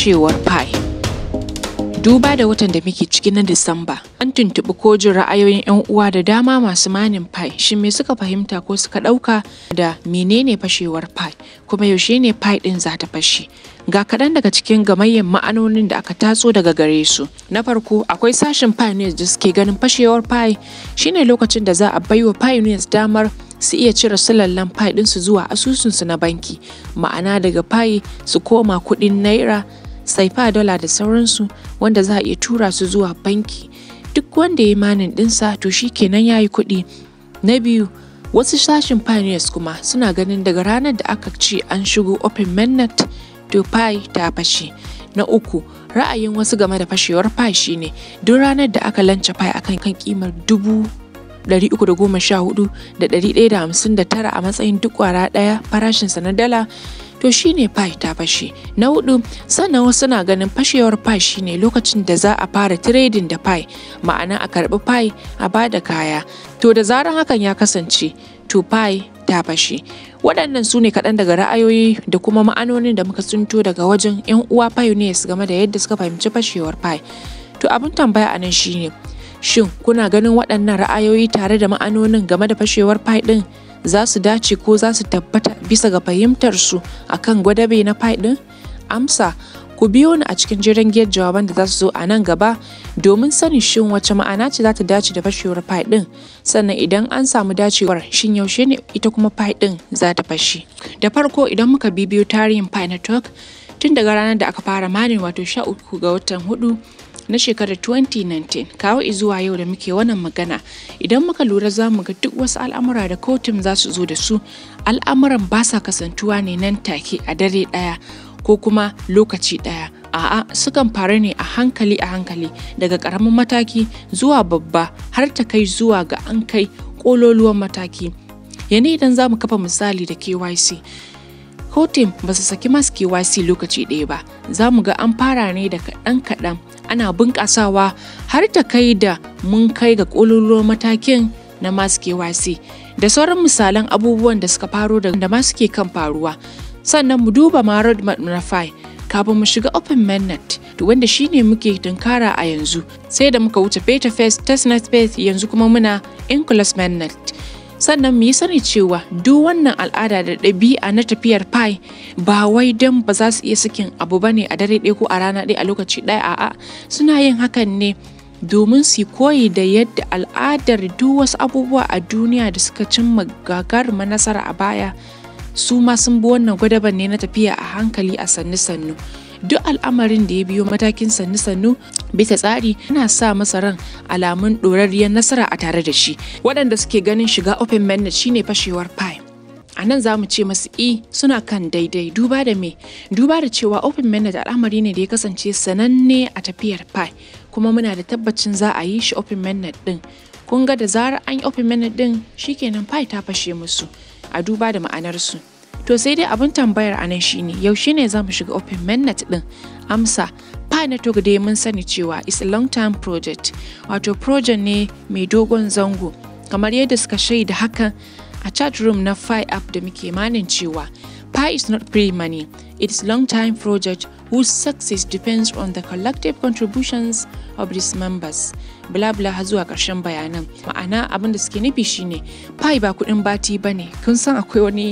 fashewar pi duba da watan da muke ciki na disamba an tuntuɓi ko jin ra'ayoyin 'yan uwa da dama masu manin pi shin me suka fahimta ko suka ɗauka da menene fashewar pi kuma yaushe ne pi ɗin za ta fashe ga kaɗan daga cikin gamayyar ma'anonin da aka tatso daga gare su na farko akwai sashen pioneers da suke ganin fashewar pi shine lokacin da za a baiwa pioneers damar su iya cire sulallen pi ɗinsu zuwa asusunsu na banki ma'ana daga pi su koma kuɗin naira saifa dala da sauransu wanda za a iya tura su zuwa banki duk wanda ya manin ɗinsa to shi kenan ya yi kuɗi na biyu wasu sashen pioneers kuma suna ganin daga ranar da aka ce an shigo open mainnet to pi ta fashe na uku ra'ayin wasu game da fashewar pi shine duk ranar da aka lance pi akan kan kimar dubu 314,159 a matsayin duk kwara ɗaya farashinsa na dala to shine pi ta fashe na hudu sannan wasu na ganin fashewar pi shine lokacin da za a fara trading da pi ma'ana a karbi pi a bada kaya to da zaran hakan ya kasance to pi ta fashe waɗannan su ne kaɗan daga ra'ayoyi da kuma ma'anonin da muka tsinto daga wajen 'yan uwa pioneers game da yadda suka fahimci fashewar pi to abin tambaya a nan shine Shin kuna ganin waɗannan ra'ayoyi tare da ma'anonin game da fashewar pi ɗin za su dace ko za su tabbata bisa ga fahimtarsu a kan gwadabe na pi ɗin? Amsa, ku biyo ni a cikin jiran giyar jawaban da za su zo a nan gaba domin sanin shin wace ma'ana ce za ta dace da fashewar pi ɗin sannan idan an samu dacewar shin yaushe ne ita kuma pi ɗin za ta fashe. Da farko idan muka bibiyo tarihin pi network tun daga ranar da aka fara manin wato sha uku ga watan hudu na shekarar 2019 kawo zuwa yau da muke wannan magana idan muka lura za mu ga duk wasu al'amura da kotun za su zo da su al'amuran ba sa kasantuwa ne nan take a dare ɗaya ko kuma lokaci ɗaya a'a sukan faru ne a hankali a hankali daga ƙaramin mataki zuwa babba har ta kai zuwa ga an kai ƙololuwan mataki yana idan za mu kafa misali da kyc kotun ba su saki masu KYC lokaci ɗaya ba za mu ga an fara ne da kaɗan-kaɗan ana bunƙasawa har ta kai da mun kai ga ƙololuwar matakin na masu KYC da sauran misalan abubuwan da suka faro da masu ke kan faruwa sannan mu duba ma roadmap na FI kafin mu shiga open mainnet wanda shine muke tunkara a yanzu sai da muka wuce beta phase testnet phase yanzu kuma muna inclus mainnet sannan mu yi sani cewa duk wannan al'ada da ɗabi'a na tafiyar pi ba wai don ba za su iya sakin abu ba ne a dare ɗaya ko a rana ɗaya a lokaci ɗaya a'a suna yin hakan ne domin su koyi da yadda al'adar duk wasu abubuwa a duniya da suka cimma gagarumar nasara a baya su ma sun bi wannan gwadaban ne na tafiya a hankali a sannu-sannu duk al'amarin da ya biyo matakin sannu-sannu bisa tsari yana sa masa ran alamun ɗorarriyar nasara a tare da shi waɗanda suke ganin shiga open mainnet shine fashewar pi a nan za mu ce masu i suna kan daidai duba da me duba da cewa open mainnet al'amari ne da ya kasance sananne a tafiyar pi kuma muna da tabbacin za a yi shi open mainnet din kun ga da zarar an yi open mainnet din shikenan pi ta fashe musu a duba da ma'anarsu To sai dai abin tambayar anan shine yaushe ne za mu shiga open mainnet din? Amsa, Pi Network dai mun sani cewa is a long term project, wato project ne mai dogon zango. Kamar yadda suka shaida hakan a chat room na Pi app da muke manin cewa Pi is not free money, it is long time project whose success depends on the collective contributions of its members. Bla bla har zuwa ƙarshen bayanan. Ma'ana abin da suke nufi shine Pi ba kuɗin bati bane. Kun san akwai wani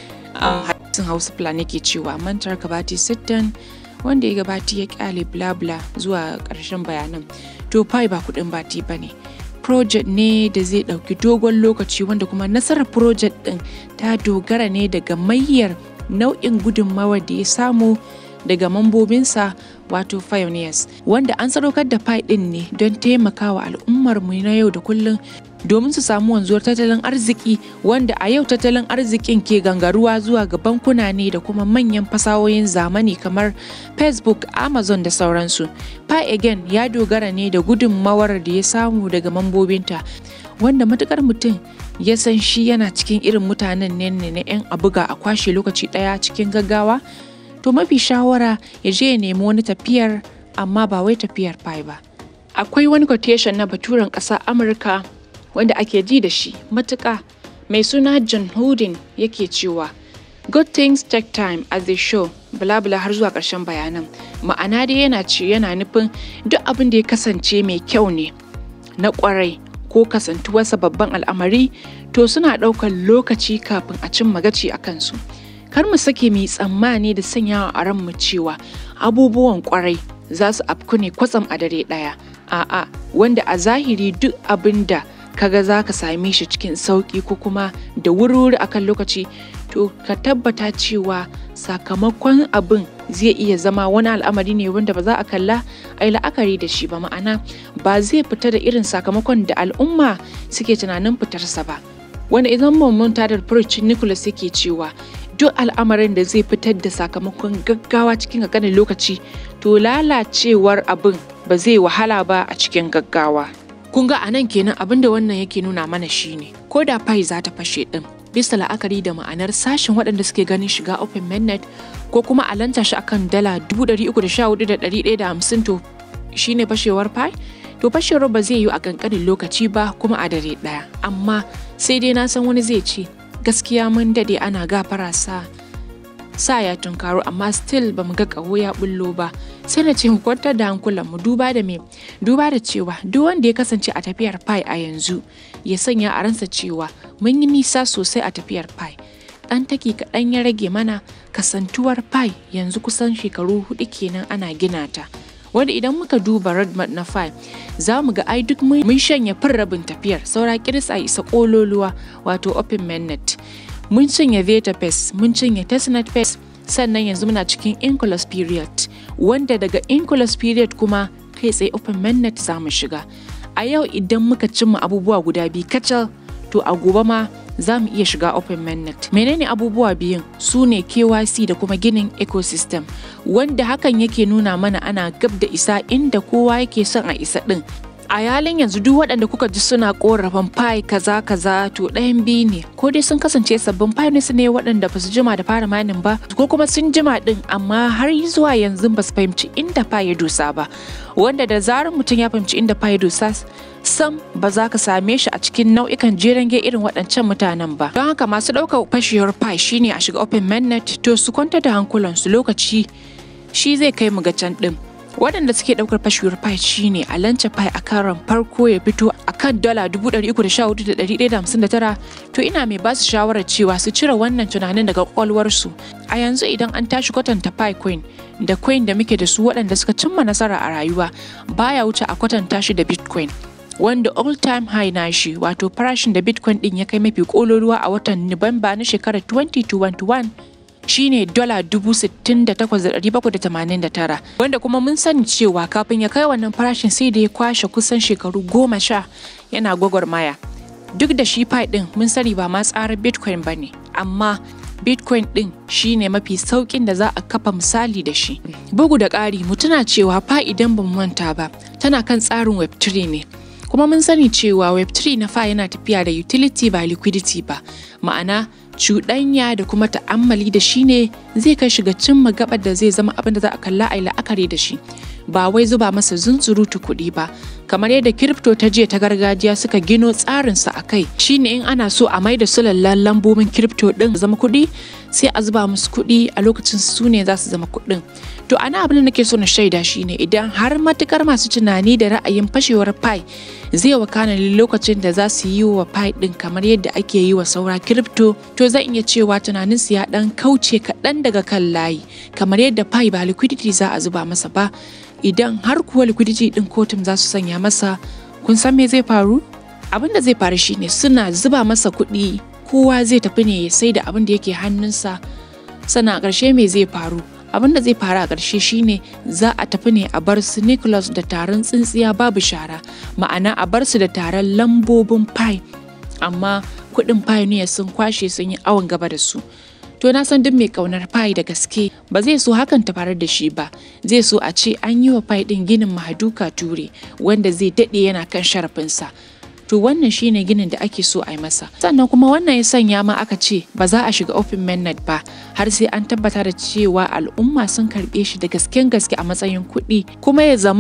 a hadisin hausa fulani ke cewa mantar kabati sittin wanda ya gabati ya kyale bla bla zuwa ƙarshen bayanan to pi ba kuɗin bati ba ne project ne da zai ɗauki dogon lokaci wanda kuma nasarar project ɗin ta dogara ne daga mayyar nau'in gudunmawar da ya samu daga mambobinsa wato pioneers wanda an sadaukar da pi ɗin ne don taimakawa al'ummarmu na yau da kullum domin su samu wanzuwar tattalin arziki wanda a yau tattalin arzikin ke gangaruwa zuwa ga bankuna ne da kuma manyan fasahohin zamani kamar facebook amazon da sauransu pi again ya dogara ne da gudunmawar da ya samu daga mambobinta wanda matukar mutum ya san shi yana cikin irin mutanen ne na 'yan abuga a kwashe lokaci daya cikin gaggawa to mafi shawara ya je ya nemi wani tafiyar amma ba wai tafiyar pi ba akwai wani quotation na baturen ƙasa amurka wanda ake ji da shi matuƙa mai suna John Houdin yake cewa Good things take time as they show bula bula har zuwa ƙarshen bayanan ma'ana dai yana ce yana nufin duk abin da ya kasance mai kyau ne na ƙwarai ko kasantuwarsa babban al'amari to suna ɗaukar lokaci kafin a cin magaci a kansu kar mu sake mu yi tsammani da sanyawa a ranmu cewa abubuwan ƙwarai za su afku ne kwatsam a dare ɗaya a'a wanda a zahiri duk abin da kaga za ka same shi cikin sauƙi ko kuma da wuri-wuri akan lokaci to ka tabbata cewa sakamakon abin zai iya zama wani al'amari ne wanda ba za a kalla a yi la'akari da shi ba ma'ana ba zai fita da irin sakamakon da al'umma suke tunanin fitarsa ba wanda idan mun da furucin Nicholas yake cewa duk al'amarin da zai fitar da sakamakon gaggawa cikin ƙanƙanin lokaci to lalacewar abin ba zai wahala ba a cikin gaggawa kun ga anan kenan abin da wannan yake nuna mana shine ko da fai za ta fashe din bisa la'akari da ma'anar sashen waɗanda suke ganin shiga open mainnet ko kuma a lanta shi akan dala 314,150 to shine fashewar fai to fashewar ba zai yi a kankanin lokaci ba kuma a dare ɗaya amma sai dai na san wani zai ce gaskiya mun dade ana gafara sa sa ya tunkaro amma still ba mu ga ƙaho ya bullo ba sai na ce mu kwantar da hankulan mu duba da me duba da cewa duk wanda ya kasance a tafiyar pi a yanzu ya sanya a ransa cewa mun yi nisa sosai a tafiyar pi ɗan taki kaɗan ya rage mana kasantuwar pi yanzu kusan shekaru hudu kenan ana gina ta wanda idan muka duba roadmap na pi za mu ga ai duk mun shanya fin rabin tafiyar saura kiris a isa kololuwa wato open mainnet mun cinye Veta Pace, mun cinye Testnet Pace, sannan yanzu muna cikin Inculus period, wanda daga Inculus period kuma kai tsaye Open Mainnet za mu shiga. A yau idan muka cimma abubuwa guda biyu kacal, to a gobe ma za mu iya shiga Open Mainnet. Menene abubuwa biyun? Su ne KYC da kuma ginin ecosystem, wanda hakan yake nuna mana ana gab da isa inda kowa yake son a isa ɗin. a yalin yanzu duk waɗanda kuka ji suna korafin fai kaza kaza to ɗayan biyu ne ko dai sun kasance sabbin pioneers ne waɗanda ba su jima da fara manin ba ko kuma sun jima ɗin amma har zuwa yanzu ba su fahimci inda fai ya dosa ba wanda da zarar mutum ya fahimci inda fai ya dosa sam ba za ka same shi a cikin nau'ikan jeren irin waɗancan mutanen ba don haka masu ɗaukar fashewar fai shine a shiga open mainnet to su kwanta da hankulansu lokaci shi zai kai mu ga can ɗin waɗanda suke ɗaukar fashewar pi shine a lance pi a karon farko ya fito a kan dala 314,159 to ina mai basu shawarar cewa su cire wannan tunanin daga kwakwalwarsu a yanzu idan an tashi kwatanta pi coin da coin da muke da su waɗanda suka cimma nasara a rayuwa baya wuce a kwatanta shi da bitcoin wanda all time high na shi wato farashin da bitcoin din ya kai mafi kololuwa a watan nuwamba na shekarar 2021 shine dola dubu sittin da takwas da ɗari bakwai da tamanin da tara wanda kuma mun sani cewa kafin ya kai wannan farashin sai da ya kwashe kusan shekaru goma sha yana gwagwarmaya duk da shi pi ɗin mun sani ba ma tsarar bitcoin ba ne amma bitcoin ɗin shine mafi sauƙin da za a kafa misali da shi bugu da ƙari mu tuna cewa fa idan ban manta ba tana kan tsarin web3 ne kuma mun sani cewa web3 na fa yana tafiya da utility ba liquidity ba ma'ana cuɗanya da kuma ta'ammali da shi ne zai kai shiga cimma gabar da zai zama abin da za a kalla a yi la'akari da shi ba wai zuba masa zunzurutu kuɗi ba kamar yadda kiripto ta jiya ta gargajiya suka gino tsarinsa a kai shine in ana so a maida su lallan lambobin kiripto ɗin zama kuɗi sai a zuba musu kuɗi a lokacin su ne za su zama kuɗin to ana abin da nake so na shaida shine idan har matukar masu tunani da ra'ayin fashewar pi zai wakana lokacin da za su yi wa pi ɗin kamar yadda ake yi wa saura kiripto to zan iya cewa tunanin su ya ɗan kauce kaɗan daga kan layi kamar yadda pi ba liquidity za a zuba masa ba idan har kuwa liquidity ɗin kotun za su sanya masa kun san me zai faru abin da zai faru shine suna zuba masa kuɗi kowa zai tafi ne ya sai da abin da yake hannunsa sannan a ƙarshe me zai faru abin da zai faru a ƙarshe shine za a tafi ne a bar su Nicholas da taron tsintsiya babu shara ma'ana a bar su da taron lambobin pi amma kuɗin pioneer sun kwashe sun yi awon gaba da su to na san duk mai ƙaunar pi da gaske ba zai so hakan ta faru da shi ba zai so a ce an yi wa pi ɗin ginin mahaduka ture wanda zai daɗe yana kan sharafinsa to wannan shine ginin da ake so a yi masa sannan kuma wannan ya sanya ma aka ce ba za a shiga open mainnet ba har sai an tabbata da cewa al'umma sun karɓe shi da gasken gaske a matsayin kuɗi kuma ya zamana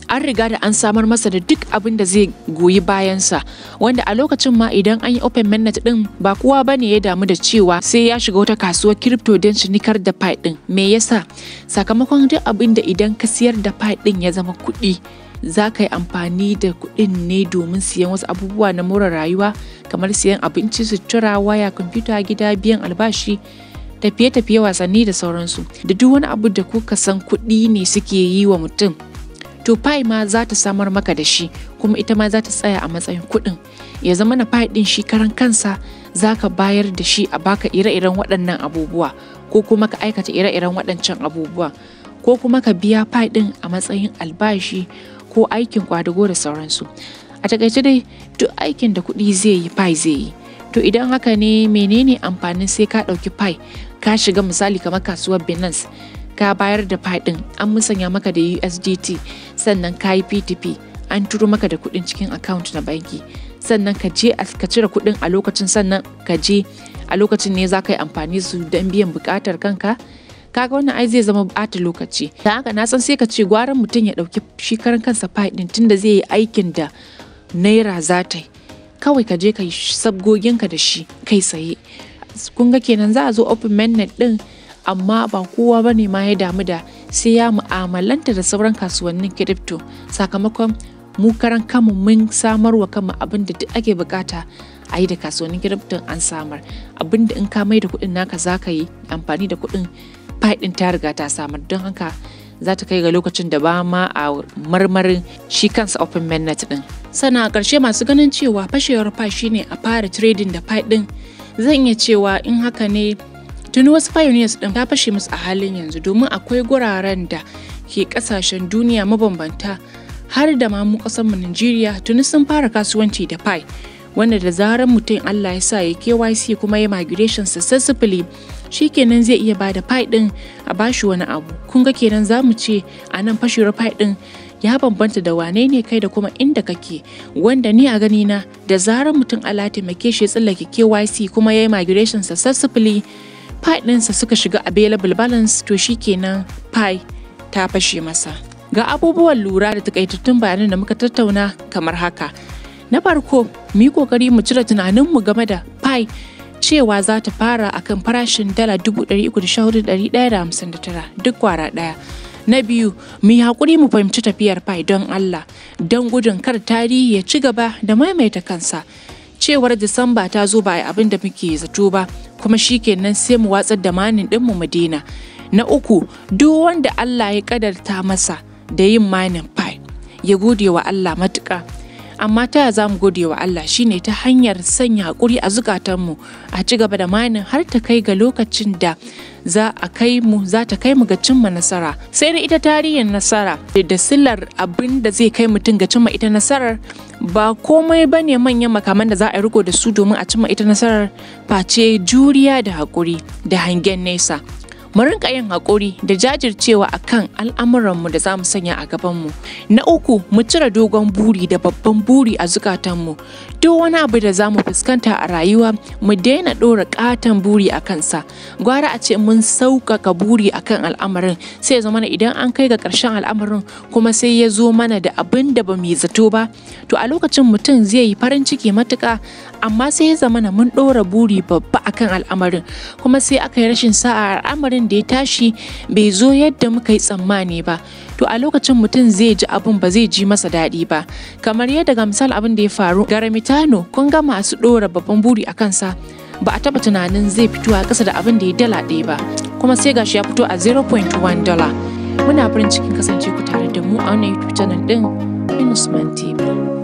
an riga da an samar masa da duk abin da zai goyi bayansa wanda a lokacin ma idan an yi open mainnet din ba kowa ba ne ya damu da cewa sai ya shiga wata kasuwar crypto don cinikar da pi din me yasa sakamakon duk abin da idan ka siyar da pi din ya zama kuɗi za ka yi amfani da kuɗin ne domin siyan wasu abubuwa na more rayuwa kamar siyan abinci sutura waya kwamfuta gida biyan albashi tafiye-tafiye wasanni da sauransu da duk wani abu da kuka san kuɗi ne suke yi wa mutum to pi ma za ta samar maka da shi kuma ita ma za ta tsaya a matsayin kuɗin ya zama na pi ɗin shi karan kansa za ka bayar da shi a baka ire-iren waɗannan abubuwa ko kuma ka aikata ire-iren waɗancan abubuwa ko kuma ka biya pi ɗin a matsayin albashi ko aikin kwadago da sauransu a takaice dai duk aikin da kuɗi zai yi pi zai yi to idan haka ne menene amfanin sai ka ɗauki pi ka shiga misali kamar kasuwar binance ka bayar da pi ɗin an musanya maka da usdt sannan ka yi p2p an turo maka da kuɗin cikin account na banki sannan ka je ka cire kuɗin a lokacin sannan ka je a lokacin ne za ka yi amfani su don biyan buƙatar kanka kaga wannan ai zai zama bata lokaci da haka na san sai ka ce gwaran mutum ya ɗauki shi karan kansa pi ɗin tunda zai yi aikin da naira za ta yi kawai ka je ka yi sabgoginka da shi kai tsaye kun ga kenan za a zo open mainnet din amma ba kowa ba ne ma ya damu da sai ya mu'amalanta da sauran kasuwannin crypto sakamakon mu karan kanmu mun samar wa kanmu abin da duk ake bukata a yi da kasuwannin crypto an samar abin da in ka mai da kuɗin naka za ka yi amfani da kuɗin ɗin ta riga ta samar don haka za ta kai ga lokacin da ba ma a marmarin shi kansa open mainnet din sannan a ƙarshe masu ganin cewa fashewar pi shine a fara trading da pi din zan iya cewa in haka ne tuni wasu pioneers din ta fashe musu a halin yanzu domin akwai guraren da ke kasashen duniya mabambanta har da ma mu kasar mu Najeriya tuni sun fara kasuwanci da pi wanda da zarar mutum Allah ya sa ya KYC kuma ya migration successfully shikenan zai iya bada pi din a bashi wani abu kun ga kenan za mu ce a nan fashewar pi din ya bambanta da wane ne kai da kuma inda kake wanda ni a gani na da zarar mutum Allah taimake shi ya tsallake KYC kuma ya yi migration successfully pi ɗinsa suka shiga available balance to shikenan pi ta fashe masa ga abubuwan lura da takaitattun bayanan da muka tattauna kamar haka na farko mu yi kokari mu cire tunaninmu game da pi cewa za ta fara akan farashin dala 314,159 duk kwara ɗaya Na biyu, mu yi haƙuri mu fahimci tafiyar fai don Allah, don gudun kar tarihi ya ci gaba da maimaita kansa. Cewar Disamba ta zo ba a abin da muke zato ba, kuma shi kenan sai mu watsar da manin ɗinmu mu daina. Na uku, duk wanda Allah ya ƙadarta masa da yin manin fai, ya gode wa Allah matuƙa. amma ta za mu gode wa Allah shine ta hanyar sanya haƙuri a zukatanmu a ci gaba da manin har ta kai ga lokacin da za a kai mu za ta kai mu ga cimma nasara sai da ita tarihin nasara da silar abin da zai kai mutum ga cimma ita nasarar ba komai ba ne manyan makaman da za a riko da su domin a cimma ita nasarar face juriya da haƙuri da hangen nesa mu rinka yin haƙuri da jajircewa a kan al'amuranmu da za mu sanya a gabanmu. Na uku, mu cire dogon buri da babban buri a zukatanmu. Duk wani abu da za mu fuskanta a rayuwa, mu daina ɗora ƙaton buri a kansa. Gwara a ce mun sauƙaƙa buri a kan al'amarin, sai ya zama idan an kai ga ƙarshen al'amarin kuma sai ya zo mana da abin da ba mu yi zato ba, to a lokacin mutum zai yi farin ciki matuƙa, amma sai ya zama mun ɗora buri babba akan al'amarin, kuma sai aka yi rashin sa'a al'amarin da ya tashi bai zo yadda muka yi tsammani ba to a lokacin mutum zai ji abin ba zai ji masa daɗi ba kamar yadda ga misal abin da ya faru garamitano kun ga masu ɗora babban buri a kansa ba a taɓa tunanin zai fito a ƙasa da abin da ya dala ɗaya ba kuma sai gashi ya fito a 0.1 dala muna farin cikin kasance ku tare da mu a wannan youtube channel ɗin Minusman TV.